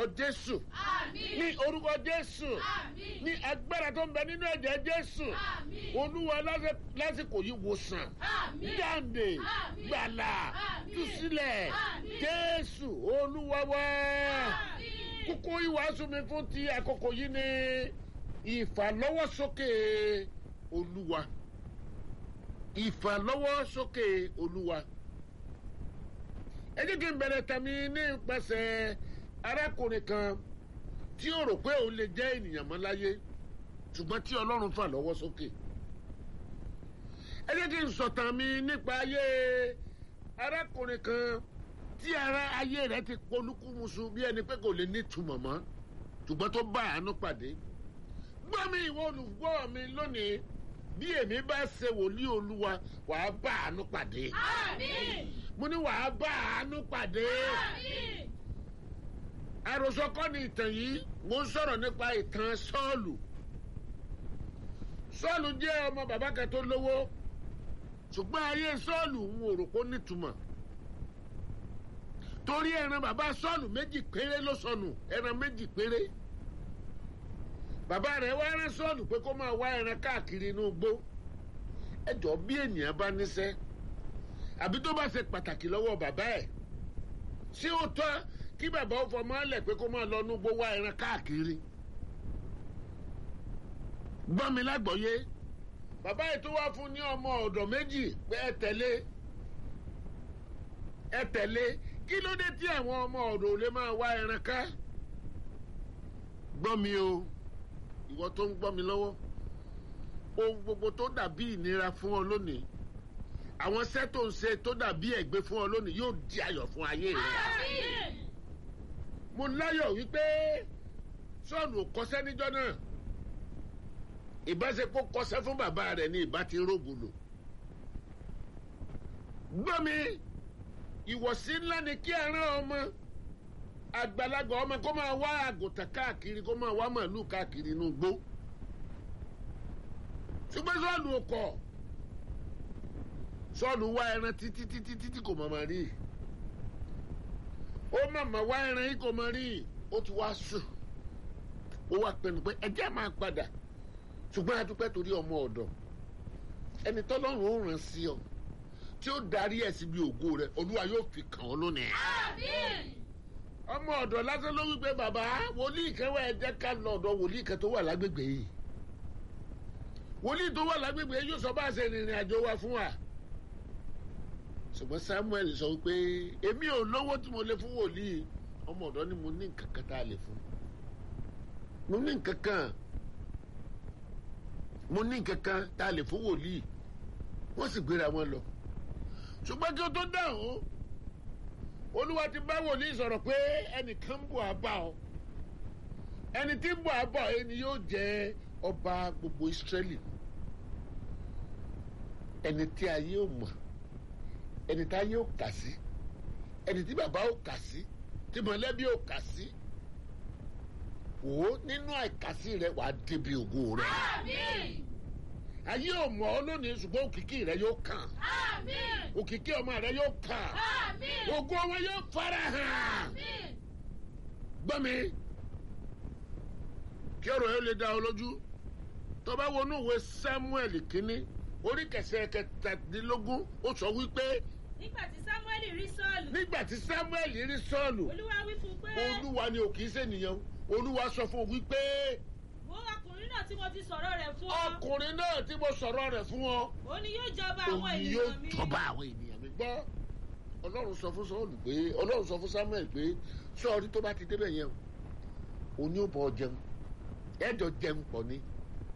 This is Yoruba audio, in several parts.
jésù Àmín. ní orúkọ jésù Àmín. ní agbára tó ń bẹ nínú ẹ̀jẹ̀ jésù Àmín. olúwa lásì- lásìkò yìí wòsàn Àmín. jáde Àmín. gbàlà Àmín. túsílẹ̀ Àmín. jésù olúwa wá Àmín. kókó ìwàásù mi fún ti àkókò yìí ni ìfàlọ́wọ́sókè olúwa ìfàlọ́wọ́sókè olúwa ẹ jẹ́ kí n bẹ̀rẹ̀ tàmí nípasẹ̀ arákùnrin kan tí ó rò pé òun lè jẹ́ ènìyàn mọ́ láyé ṣùgbọ́n tí ọlọ́run fà lọ́wọ́ sókè ẹ jẹ́ kí n sọ̀tàn mi nípa ayé arákùnrin kan tí ara ayé rẹ̀ ti polúkúmuṣu bí ẹni pé kò lè nítumọ̀ mọ́ ṣùgbọ́n tó bá àánú pàdé gbọ́ mi ìwọ olùgbọ́ mi lónìí bí èmi bá ṣe wòlíì olúwa wàá bá àánú pàdé Àmín. mo ní wàá bá àánú pàdé Àmín. àròsọ kọ́ ni ìtàn yìí mo ń sọ̀rọ̀ nípa ìtàn sọ́ọ̀lù sọ́ọ̀lù jẹ́ ọmọ bàbá kan tó lówó ṣùgbọ́n ayé sọ́ọ̀lù ń wò rò pé ó nítumọ̀ torí ẹran bàbá sọ́ọ̀lù méjì péré ló sọnù ẹran méjì péré bàbá rẹ̀ wá rán sọ́ọ̀lù pé kó máa wá ẹran káàkiri inú igbó ẹjọ́ bí ènìyàn bá níṣẹ́ àbí tó bá ṣe pàtàkì lọ́wọ́ bàbá ẹ̀ ṣé ó tọ́ kí bàbá ó fọmọ ẹ̀ lẹ̀ pé kó máa lọ núgbó wá ẹran káàkiri gbọ́n mi lágbọ̀ọ́yé bàbá yìí tó wá fún ní ọmọ ọ̀dọ̀ méjì pé ẹ tẹ̀lé ẹ tẹ̀lé kí ló dé tí àwọn ọmọ ọ̀dọ̀ ò lè máa wá ẹran ká gbọ́n mi o ìwọ tó ń gbọ́ mi lọ́wọ́ ohun gbogbo tó dàbí ìnira fún ọ lónìí àwọn iṣẹ́ tó ń ṣe tó dàbí ẹ̀gbẹ́ fún ọ lónìí yóò di ayọ̀ fún ayé rẹ Àmín. mo láyọ̀ wípé sọ́ọ̀nù ò kọ́ṣẹ́ níjọ́ náà ìbáṣe kó kọ́ṣẹ́ fún bàbá rẹ̀ ní ìbá ti rógùlò gbọ́ mi ìwọ̀sí ńlá ni kí ẹran ọmọ àgbàlagbà ọmọ kó máa wá àgùntàn káàkiri kó máa wá màálù káàkiri inú igbó ṣùgbọ́n sọ́ọ̀nù ò kọ̀ sọ́ọ̀nù wá ẹran títí títí títí kò mọ̀ máa rí i ó màmá wá ẹran yìí kò mọ rí i ó ti wá sùn ó wá pinnu pé ẹjẹ́ máa padà ṣùgbọ́n a dúpẹ́ torí ọmọ ọ̀dọ̀ ẹni tọ́lọ́run ó ràn sí ọ tí ó darí ẹ̀ síbi ògo rẹ olúwa yóò fi kàn ọ́ lónìí. Àmín. ọmọ ọ̀dọ̀ lásán ló wí pé bàbá wòlíì kan wá ẹ jẹ́ ká lọ ọ̀dọ̀ wòlíì kan tó wà lágbègbè yìí wòlíì tó wà lágbègbè yìí yóò sọ bá a ṣe rìnrìn àjò wa fún wa ṣùgbọ́n samuel sọ pé èmi ò lówó tí mo lè fún wòlíì ọmọ ọ̀dọ́ ni mo ní nǹkan kan tá a lè fún mo ní nǹkan kan mo ní nǹkan kan tá a lè fún wòlíì wọ́n sì gbéra wọn lọ ṣùgbọ́n kí o tó dáhùn olúwa ti bá wòlíì sọ̀rọ̀ pé ẹnìkan ń bọ̀ á bá ọ ẹni tí ń bọ̀ á bọ̀ ẹni yóò jẹ́ ọba gbogbo ìsírẹ́lì ẹni tí ayé ò mọ̀ ẹni tá yóò kà sí ẹni tí bàbá ò kà sí tí mọ̀lẹ́bí ò kà sí wò ó nínú àìkàsí rẹ wàá débi ògo rẹ Àmín. ayé ò mọ̀ ọ́ lónìí ṣùgbọ́n òkìkí rẹ yóò kàn Àmín. òkìkí ọmọ rẹ yóò kàn Àmín. ògo wọn yóò fara hàn Àmín. gbọ́ mi kí ọ̀rọ̀ yóò lè dá ọ lójú tó bá wọnú ìwé samuel kínní orí kẹsẹ̀ kẹtàdínlógún ó sọ wípé nígbà tí samuel rí sọ́ọ̀lù nígbà tí samuel rí sọ́ọ̀lù olúwa wí fún un pé olúwa ni ò kì í ṣènìyàn olúwa sọ fún un wípé wo ọkùnrin náà tí mo ti sọ̀rọ̀ rẹ̀ fún ọ ọkùnrin náà tí mo sọ̀rọ̀ rẹ̀ fún ọ òun ni yóò jọba àwọn òun yóò ènìyàn mi jọba àwọn ènìyàn mi gbọ́ ọlọ́run sọ fún sọ́ọ̀lù pé ọlọ́run sọ fún samuel pé sọ́ọ̀rí tó bá ti débẹ̀ yẹn o òun yóò bọ̀ jẹun ẹ̀jọ̀ jẹun pọ̀ ni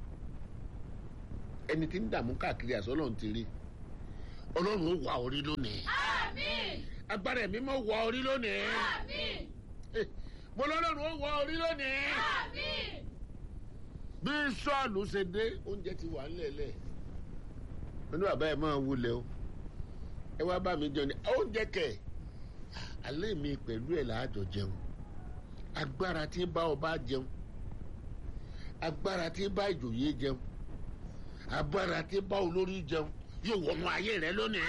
ẹni tí ń dààmú káàkiri àṣọ ọlọ́run ti rí ọlọ́run ó wà orí lónìí Àmín. agbára ẹ̀mí mọ́ wà orí lónìí Àmín. Eh, mo lọ́lọ́run ó wà orí lónìí Àmín. bí sọ́ọ̀lù ṣe dé oúnjẹ ti wà ńlẹ̀ẹ́lẹ̀ nínú bàbá ẹ̀ máa wulẹ̀ o ẹ wá bá mi jẹun ní oúnjẹ kẹ̀ alẹ́ mi pẹ̀lú ẹ̀ láàjọ jẹun agbára tí ń bá ọba jẹun agbára tí ń bá ìjòyè jẹun agbára tí ń bá olórí jẹun yóò wọnú ayé rẹ lónìí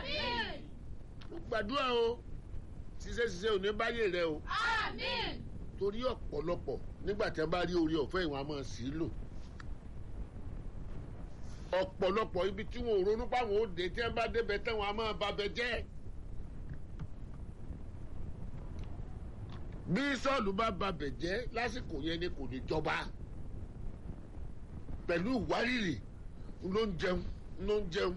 Àmín. mo gbàdúrà o ṣiṣẹ́ ṣiṣẹ́ ò ní báyé rẹ o Àmín. torí ọ̀pọ̀lọpọ̀ nígbà tí wọ́n bá rí orí ọ̀fẹ́ ìwọ̀n a máa sì í lò ọ̀pọ̀lọpọ̀ ibi tí wọn ò ronú páwọn ó dé tí wọ́n bá débẹ̀ tán wọn a máa babẹ̀ jẹ́ bí sọ́ọ̀lù bá babẹ̀ jẹ́ lásìkò yẹn ni kò ní jọba pẹ̀lú ìwárìrì ló ń jẹun ló ń jẹun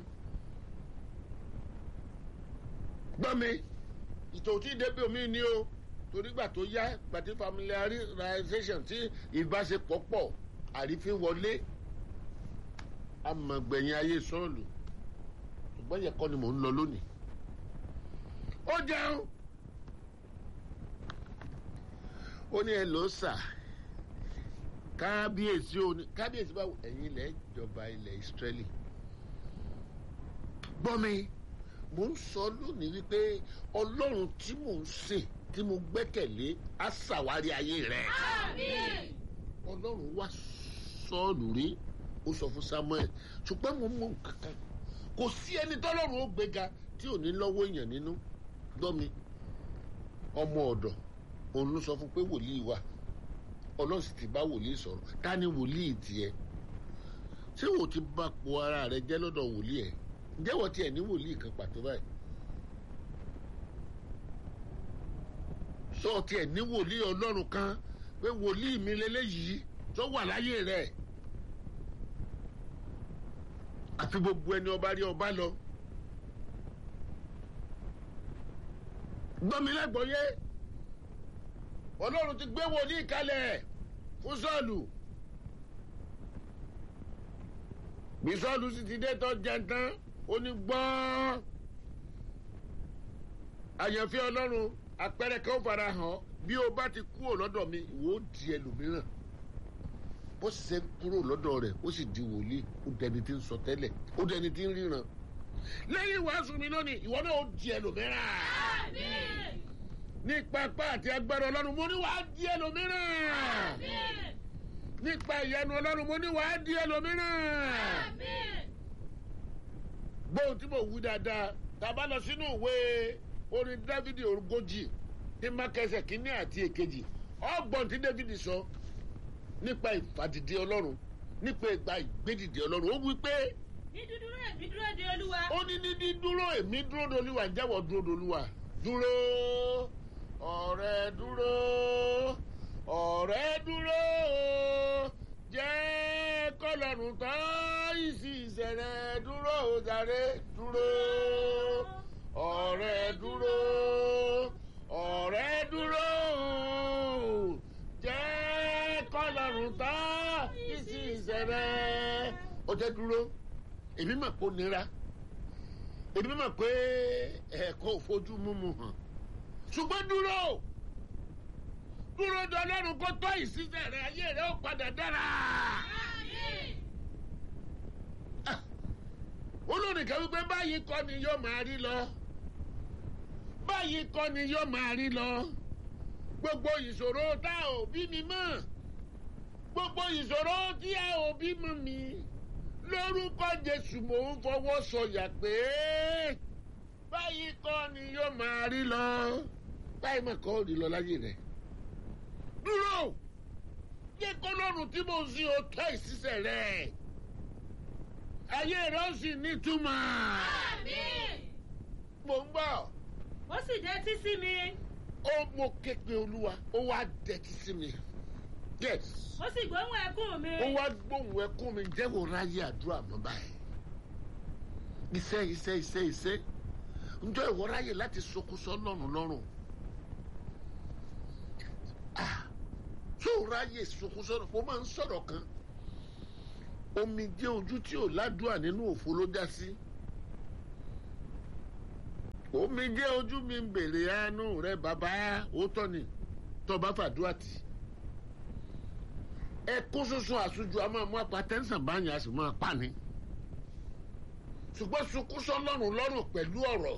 gbọ́ mi ìtòtí débi omi ni o torí gbà tó yá gbàtí familiarization tí ìbáṣepọ̀ pọ̀ àrífín wọlé amọ̀gbẹ̀yìn ayé sọ́ọ̀lù ṣùgbọ́n yẹn kọ́ ni mò ń lọ lónìí. ó jẹun ó ní ẹ ló sà kábíyèsí ó ní kábíyèsí báwo ẹ̀yin ilẹ̀ ìjọba ilẹ̀ ìsírẹ́lì gbọ́ mi mò ń sọ lónìí wípé ọlọ́run tí mò ń sìn tí mo gbẹ́kẹ̀lé á ṣàwárí ayé rẹ̀ Àmín. ọlọ́run wá sọ́ọ̀lù rí ó sọ fún samuel ṣùgbọ́n mo mọ kankan kò sí ẹni tọ́lọ́run ó gbéga tí ò ní lọ́wọ́ èèyàn nínú gbọ́ mi ọmọ ọ̀dọ̀ òun ló sọ fún pé wòlíì wà ọlọ́run sì ti bá wòlíì sọ̀rọ̀ ta ni wòlíì tiẹ̀ ṣé wò ti bá po ara rẹ jẹ́ lọ́dọ̀ wòlíì ẹ̀ ǹjẹ́ wọ́n tiẹ̀ ní wòlíì kan pàtó báyìí sọ tiẹ̀ ní wòlíì ọlọ́run kan pé wòlíì mi lélẹ́yìí tó wà láyé rẹ̀ àfi gbogbo ẹni ọba rí ọba lọ. gbọ́mi lẹ́gbọ̀ọ́yé ọlọ́run ti gbé wòlíì kalẹ̀ fún sọ́ọ̀lù bí sọ́ọ̀lù sì ti dé tọ́ jẹntán ó ní gbọ́n àyànfẹ́ ọlọ́run àpẹẹrẹ kan ó fara hàn bí o bá ti kúrò lọ́dọ̀ mi ìwọ ó di ẹlòmíràn bó sì ṣe kúrò lọ́dọ̀ rẹ̀ ó sì di wòlíì ó dẹni tí ń sọ tẹ́lẹ̀ ó dẹni tí ń ríran lẹ́yìn ìwàásù mi lónìí ìwọ náà ó di ẹlòmíràn Àmín. ní pápá àti agbára ọlọ́run mo ní wàá di ẹlòmíràn Àmín. nípa ìyanu ọlọ́run mo ní wàá di ẹlòmíràn Àmín. gbóhùn tí mo wí dáadáa tá a bá lọ sínú ìwé orin dávidi ogójì ní mákẹsẹ̀ kínní àti èkejì ọgbọ̀n tí dávidi sọ nípa ìfàdìdì ọlọ́run nípa ìgbà ìgbédìdì ọlọ́run ó wí pé ní dúdúró èmi dúró de olúwa. ó ní ní dídúró èmi dúró dolúwa jẹ́wọ́ dúró dolúwa dúró ọ̀rẹ́ dúró ọ̀rẹ́ dúró jẹ́ kọ́lọ́run tán ìsì ìṣẹ̀rẹ̀ dúró jàre dúró ọ̀rẹ́ dúró ọ̀rẹ́ dúró jẹ́ kọ́lọ́run tán ìsì ìṣẹ̀rẹ̀ ó jẹ́ dúró èmi mà kó nira èmi mà pé ẹ̀kọ́ òfojú múmu hàn ṣùgbọ́n dúró dúró de ọlọ́run kó tọ́ ìṣiṣẹ́ rẹ ayé rẹ ó padà dára. Àmín. olórin kan wípé báyìí kọ́ ni yóò máa rí lọ báyìí kọ́ ni yóò máa rí lọ gbogbo ìṣòro tá ò bí mi mọ̀ gbogbo ìṣòro tí a ò bí mọ̀ mi lórúkọ jésù mò ń fọwọ́ sọyà pé báyìí kọ́ ni yóò máa rí lọ báyìí mà kọ́ rí lọ láyé rẹ̀ dúró jẹ́ kọ́lọ́run tí mo ń sin o tọ́ ìṣiṣẹ́ rẹ̀ ayé rẹ̀ ó sì nítumọ̀ Àmín. mo ń gbọ́ ó sì dẹ́tí sí mi. ó mo ké pe olúwa ó wá dẹ̀tí sí mi yes ó sì gbóhùn ẹkún mi. ó wá gbóhùn ẹkún mi jẹ́wọ́ ráyè àdúrà mọ́ báyìí iṣẹ́ iṣẹ́ iṣẹ́ iṣẹ́ njọ́ ìwọ ráyè láti sokúsọ lọ́rùn lọ́rùn ah tó ráyè sokúsọ mo máa ń sọ̀rọ̀ kan omi jẹ́ ojú tí ò ládùúà nínú òfo ló dá sí omi jẹ́ ojú mi ń bèrè àánú rẹ bàbá òótọ́ ni tó bá fàdúrà tì ẹkún sunsun àsùnjù a máa mú apatẹ́nsàn báyìí a sì máa pa ni ṣùgbọ́n sunkún sọlọ́run lọ́rùn pẹ̀lú ọ̀rọ̀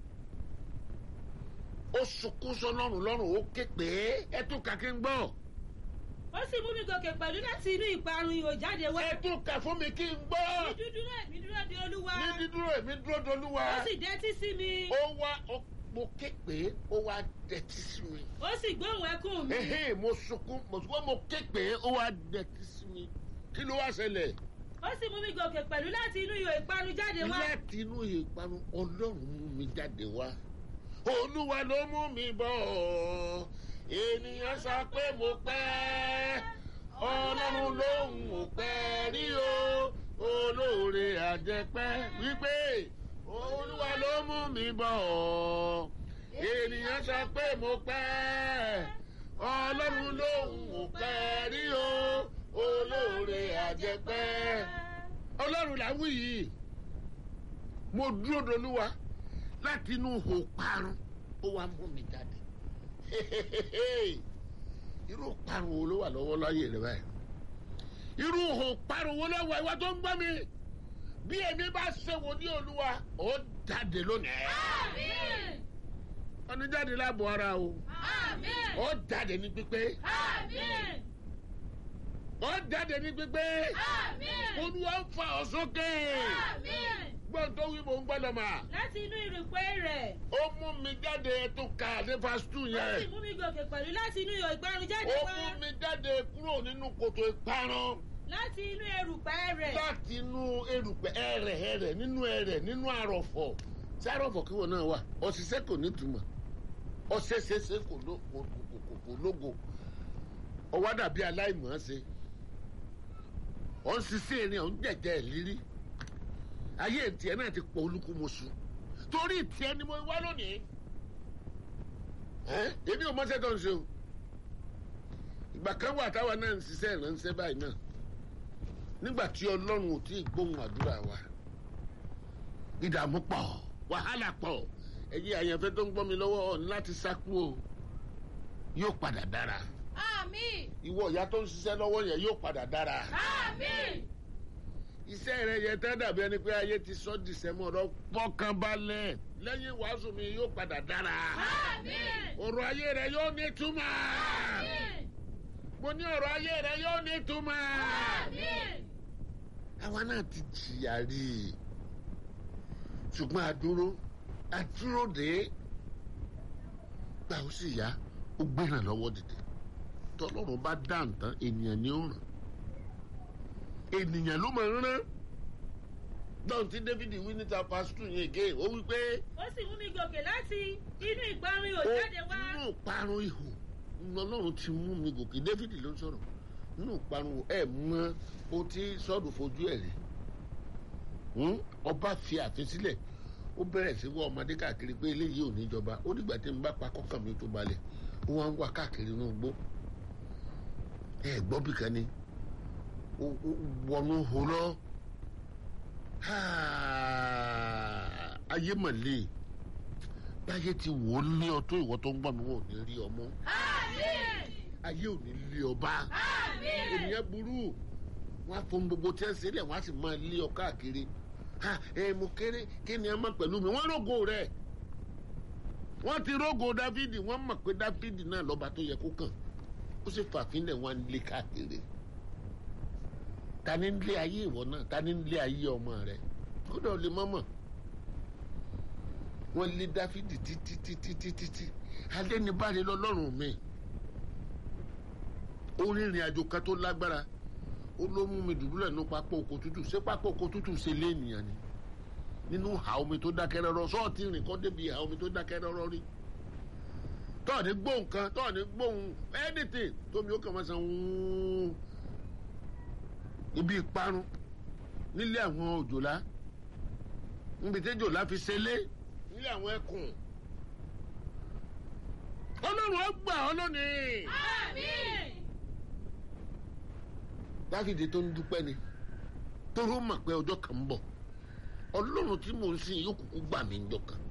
ó sunkún sọlọ́run lọ́rùn ó ké pé ẹ tún kà kí n gbọ́ ó sì mú mi gòkè pẹ̀lú láti inú ìparun ihò jáde wá. ẹ tún kà fún mi kí n gbọ́ ní dúdúró èmi dúró de olúwa. ní dídúró èmi dúró dolúwa ó sì dẹ́tí sí mi. ó wá ó mo ké pé ó wá dẹtí sí mi ó sì gbóhùn ẹkún mi ehe mo sunkún mo sunkún mo ké pé ó wá dẹtí sí mi kí ló wá ṣẹlẹ̀ ó sì mú mi gòkè pẹ̀lú láti inú ihò ìparun jáde wá láti inú ìparun ọlọ́run mú mi jáde wá olúwa ló mú mi bọ̀ ènìyàn sọ pé mo pẹ́ ọlọ́run lòun ò pẹ́ rí o olóore àjẹpẹ́ wípé olúwa ló mú mi bọ̀ ènìyàn sọ pé mo pẹ́ ọlọ́run lòun ò pẹ́ rí o olóore àjẹpẹ́ ọlọ́run là ń wí yìí mo dúró dolúwa láti inú ihò parun ó wá mú mi jáde irú parun wo ló wà lọ́wọ́ láyé rẹ báyìí irú ihò parun wo ló wà ìwà tó ń gbọ́ mi bí èmi bá ṣe wò ní olúwa ó jáde lónìí Àmín. ọ̀nà jáde láàbọ̀ ara o Àmín. ó jáde ní pípé Àmín. ó jáde ní pípé Àmín. olúwa ń fa ọ̀ sókè Àmín. gbọ́n tó wí mò ń gbọ́dọ̀ mà láti inú ìrìpẹ́ rẹ̀ ó mú mi jáde tó ka ní fásitì ó sì yẹn mú mi gòkè pẹ̀lú láti inú ihò ìparun jáde ó wá mú mi jáde kúrò nínú kòtò ìparun láti inú erùpẹ̀ rẹ̀ láti inú erùpẹ̀ ẹrẹ̀ ẹrẹ̀ nínú ẹrẹ̀ nínú àrọ̀fọ̀ tí àrọ̀fọ̀ kí wọn náà wà ọ̀ṣiṣẹ́ kò ní túmọ̀ ọ̀ṣẹṣẹṣẹ kò ló- kò kò- kò- kò lógo ọwọ́ dàbí aláìmọ̀ ṣe ọ̀ ń ṣiṣẹ́ erin ọ̀ ń jẹ̀jẹ̀ ìlírí ayé tiẹ̀ náà ti pọ̀ olúkúmuṣu torí tiẹ̀ ni mo wá lónìí ẹ́ èmi ò mọ́ṣẹ́ tó ń ṣe o ìgbà kan wà táwa náà ń ṣiṣẹ́ ìránṣẹ́ báyìí náà nígbà tí ọlọ́run ò tí ì gbóhùn àdúrà wa ìdààmú pọ̀ wàhálà pọ̀ ẹ̀yin àyànfẹ́ tó ń gbọ́ mi lọ́wọ́ ọ̀ ní láti sákú o yóò padà dára Àmín. ìwọ ìyá tó ń ṣiṣẹ́ lọ́wọ́ yẹn yóò padà dára Àmín. iṣẹ́ rẹ yẹn tẹ́ dàbí ẹni pé ayé ti sọ́ dìsẹ́mọ̀ ọ̀rọ̀ fọkànbalẹ̀ lẹ́yìn wàásù mi yóò padà dára Àmín. ọ̀rọ̀ ayé rẹ yóò ní túmọ̀ Àmín. mo ní ọ̀rọ̀ ayé rẹ yóò ní túmọ̀ Àmín. àwa náà ti jìyà rí i ṣùgbọ́n àdúró àdúró dé gbà ó sì yá ó gbéra lọ́wọ́ dìde tọ́lọ́run bá dá nǹkan ènìyàn ni ó ràn ènìyàn ló máa ń rán dọ́n tí david wí níta pásítù yẹn gé ó wí pé ó sì mú mi gòkè láti inú ìparun ihò ó jáde wá nínú ìparun ihò ọlọ́run ti mú mi gòkè david ló ń sọ̀rọ̀ nínú ìparun ẹ̀ mọ o ti sọ́ọ̀dù fojú ẹ̀ rí Hmm? ọba fi àfin sílẹ̀ ó bẹ̀rẹ̀ sí wọ ọmọdé káàkiri pé eléyìí ò ní jọba ó dìgbà tí n bá pa kọ́kàn mi tó balẹ̀ ó wá ń wá káàkiri inú igbó ẹ gbọ́ bí kan ni ó ó wọnú hó lọ háà, ayé mọ̀lẹ́ báyé ti wò ó lé ọ tó ìwọ tó ń gbọ́ mi wọn ò ní rí ọmọ Àmín. ayé ò ní lé ọba Àmín. ènìyàn burú wọn á fún gbogbo tí ẹ ń sílẹ̀ wọn á sì máa lé ọ káàkiri ha ẹ mo kéré kí ni ẹ má pẹ̀lú mi wọ́n rògo rẹ̀ wọ́n ti rògo dáfídì wọ́n mọ̀ pé dáfídì náà lọ́ba tó yẹ kó kàn ó sì fàfínlẹ̀ wọn á lé káàkiri ta ni ń lé ayé ìwọ náà ta ni ń lé ayé ọmọ rẹ kódà ó lè mọ́mọ́ wọ́n lé dáfídì títí títí títí tí alẹ́ ní báyìí lọ́lọ́run mi ó rìnrìn àjò kan tó lágbára ó ló mú mi dùbúlẹ̀ nínú pápá oko tútù ṣé pápá oko tútù ṣe lé ènìyàn ni nínú ìhà omi tó dákẹ́ rọ́rọ́ sọ́ọ̀tì rìn kọ́ débi ìhà omi tó dákẹ́ rọ́rọ́ rí tọ́ọ̀ni gbóhùn kan tọ́ọ̀ni gbóhùn anything tómi ó kàn máa san wúúú ibi ìparun nílé àwọn òjòlá níbi tí òjòlá fi ṣẹlé nílé àwọn ẹkùn ọlọ́run ó gbà ọ́ lónìí. Àmín. dáfídì tó ń dúpẹ́ ni toró mọ̀ pé ọjọ́ kan ń bọ̀ ọlọ́run tí mò ń sìn yóò kúkú gbà mí ńjọ́ kan